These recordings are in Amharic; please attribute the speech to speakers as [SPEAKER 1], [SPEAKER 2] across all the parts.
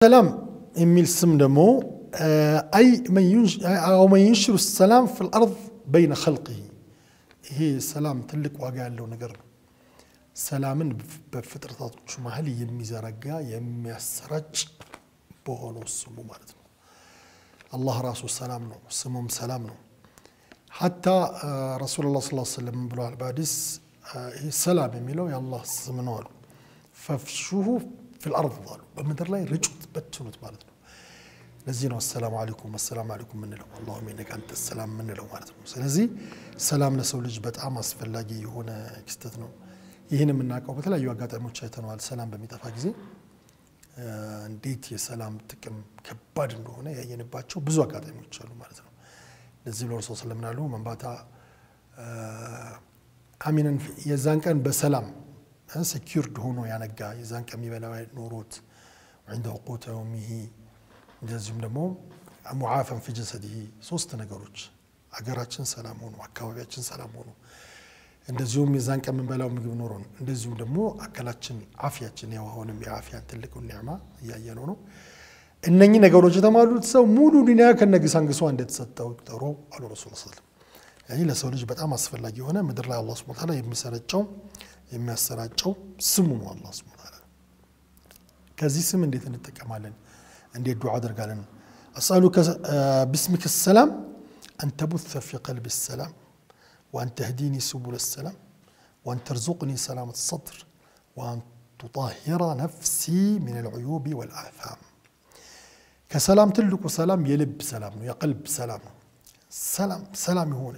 [SPEAKER 1] አሰላም የሚል ስም ደግሞ አይ መን ዩንሽሩ ሰላም ፊ ልአርድ በይነ ኸልቅህ ይሄ ሰላም ትልቅ ዋጋ ያለው ነገር ነው። ሰላምን በፍጥረታቶቹ መሀል የሚዘረጋ የሚያሰራጭ በሆነው ስሙ ማለት ነው። አላህ ራሱ ሰላም ነው፣ ስሙም ሰላም ነው። ሐታ ረሱሉላህ ሰለላሁ ዐለይሂ ወሰለም ብለዋል በሐዲስ ይህ ሰላም የሚለው የአላህ ስም ነው አሉ። ፈፍሹሁ ፊል አርድ አሉ፣ በምድር ላይ ርጩት፣ በትኑት ማለት ነው። ለዚህ ነው አሰላሙ አለይኩም አሰላሙ አለይኩም የምንለው አላሁመ ኢነከ አንተ ሰላም የምንለው ማለት ነው። ስለዚህ ሰላም ለሰው ልጅ በጣም አስፈላጊ የሆነ ክስተት ነው። ይህን የምናውቀው በተለያዩ አጋጣሚዎች አይተነዋል። ሰላም በሚጠፋ ጊዜ እንዴት የሰላም ጥቅም ከባድ እንደሆነ ያየንባቸው ብዙ አጋጣሚዎች አሉ ማለት ነው። ለዚህ ብሎ ረሱል ሰለም ምናሉ መንባታ አሚነን የዛን ቀን በሰላም ሴኪርድ ሆኖ ያነጋ የዛን ቀን የሚበላ ኖሮት ዒንደ ቁተ የውሚሂ እንደዚሁም ደግሞ ሙዓፈን ፊ ጀሰዲሂ ሶስት ነገሮች አገራችን ሰላም ሆኖ አካባቢያችን ሰላም ሆኖ እንደዚሁም የዛን ቀን የምንበላው ምግብ ኖሮን እንደዚሁም ደግሞ አካላችን አፍያችን ያው አሁንም የአፍያን ትልቁን ኒዕማ እያየነው ነው። እነኚህ ነገሮች የተሟሉት ሰው ሙሉ ዱንያ ከነግሳንግሷ እንደተሰጠው ጠሮ አሉ ረሱል ሰለም። ይህ ለሰው ልጅ በጣም አስፈላጊ የሆነ ምድር ላይ አላህ ሱብሓነሁ ወተዓላ የሚሰረጨው የሚያሰራጨው ስሙ ነው። አላህ ሱብሓነሁ ወተዓላ ከዚህ ስም እንዴት እንጠቀማለን? እንዴት ዱዓ አደርጋለን? አስአሉከ ቢስሚከ ሰላም አን ተቡተ ፊ ቀልቢ ሰላም وأن تهديني سبل السلام وأن ترزقني سلامة الصدر وأن تطهر نفسي من العيوب والآثام كسلام تلك سلام يلب سلام يا قلب سلام سلام سلام يهون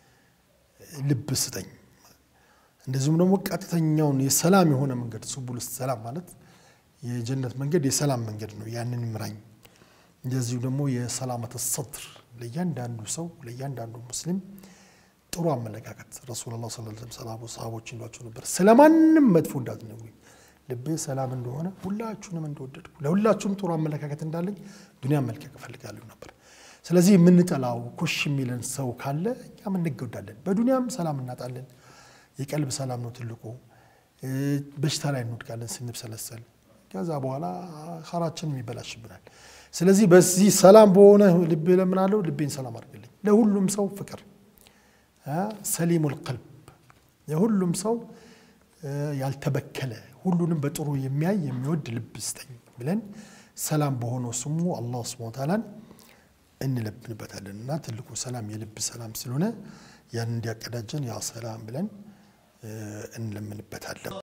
[SPEAKER 1] ልብ ስጠኝ እንደዚሁም ደግሞ ቀጥተኛውን የሰላም የሆነ መንገድ ሱቡል ሰላም ማለት የጀነት መንገድ የሰላም መንገድ ነው። ያንን ምራኝ። እንደዚሁ ደግሞ የሰላመተ ሰድር ለእያንዳንዱ ሰው ለእያንዳንዱ ሙስሊም ጥሩ አመለካከት ረሱሉላህ ሰለላሁ ዐለይሂ ወሰለም ሰሃቦች ይሏቸው ነበር። ስለማንም መጥፎ እንዳትነግሩኝ ልቤ ሰላም እንደሆነ ሁላችሁንም እንደወደድኩ ለሁላችሁም ጥሩ አመለካከት እንዳለኝ ዱንያ መልቀቅ እፈልጋለሁ ነበር። ስለዚህ የምንጠላው ኮሽ የሚለን ሰው ካለ እኛም እንጎዳለን፣ በዱንያም ሰላም እናጣለን። የቀልብ ሰላም ነው ትልቁ። በሽታ ላይ እንወድቃለን ስንብሰለሰል፣ ከዛ በኋላ ኸራችንም ይበላሽብናል። ስለዚህ በዚህ ሰላም በሆነ ልቤ ለምናለው ልቤን ሰላም አድርግልኝ። ለሁሉም ሰው ፍቅር ሰሊሙል ቀልብ የሁሉም ሰው ያልተበከለ ሁሉንም በጥሩ የሚያይ የሚወድ ልብ ስጠኝ ብለን ሰላም በሆነው ስሙ አላህ ሱብሓነሁ ወተዓላን እንለብንበታለን እና ትልቁ ሰላም የልብ ሰላም ስለሆነ ያን እንዲያቀዳጀን ያ ሰላም ብለን እንለምንበታለን።